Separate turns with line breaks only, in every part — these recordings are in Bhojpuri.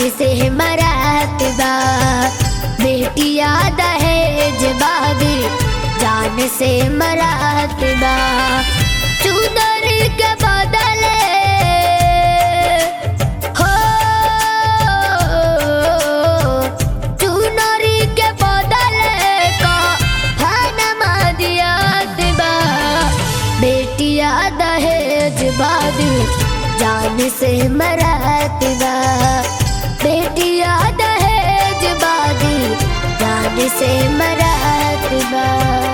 से मरात बा बेटिया दहेज बादी जान से मरात बा चुदर के बदले हो चुनरी के बदले का हनमा दियात बा बेटिया दहेज बादी जान से मरात बा बेटिया दहेज बादी जान से मरात बा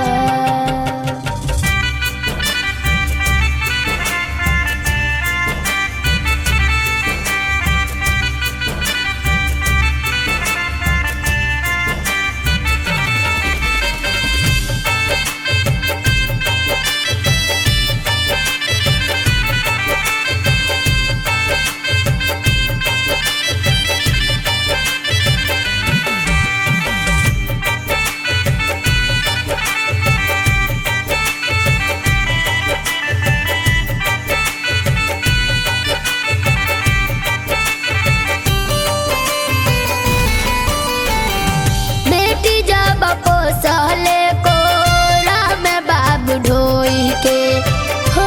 बेटी जब पोसले को राम बाबू ढोई के हो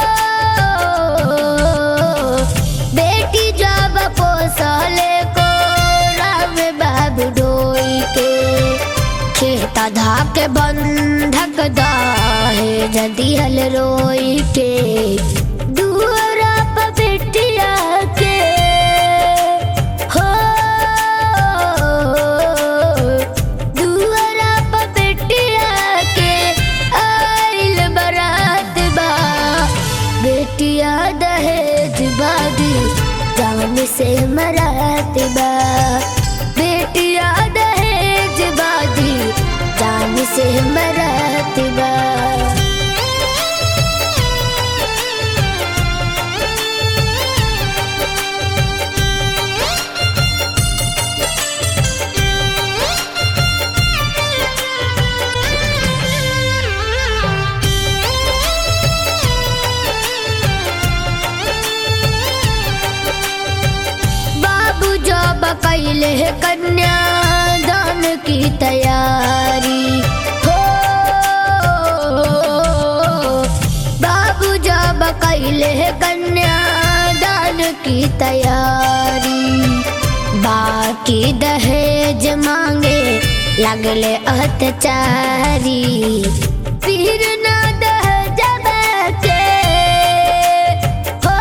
बेटी जब पोसले को राम बाबू ढोई के खेता धाके बंधक दाहे जदी हल रोई के दुअरा पर बेटिया के हो दुअरा पर बेटिया के आइल बरात बा बेटिया दहेज बादी जान से मरात बा बेटिया दहेज बादी जान से मरात बा बाबू जब कैले कन्या दान की तैयारी हो बाबू जब कैले कन्या दान की तैयारी बाकी दहेज मांगे लगले अत्याचारी फिर ना दहेज के हो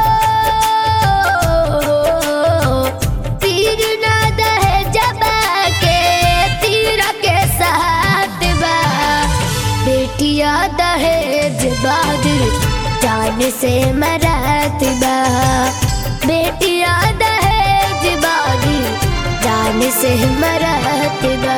पीर ना दहेज के तीर के साथ बा बेटिया दहेज बाद जान से मरात बा बेटिया दहेज बाद जान से मरात बा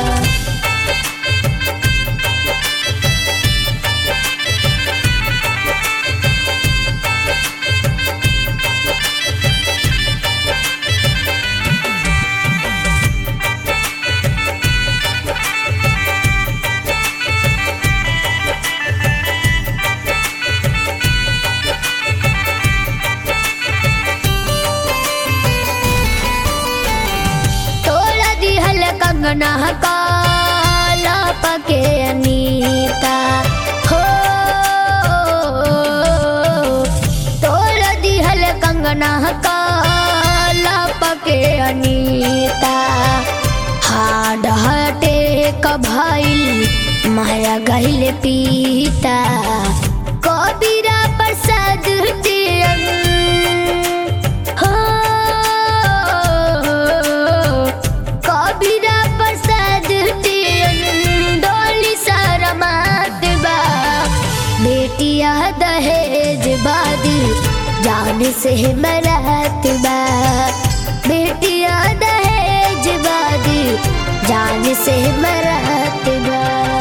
तोला दिहल कंगना काला पके अनीता हो तोला दिहल कंगना काला पके अनीता हाड हटे कभाइल माया गहिल पीता कबीरा प्रसाद दियन हो कबीरा प्रसाद दियन डोली सरमात बा बेटिया दहेज बादी जान से मरात बा बेटिया दहेज बादी जान से मरात बा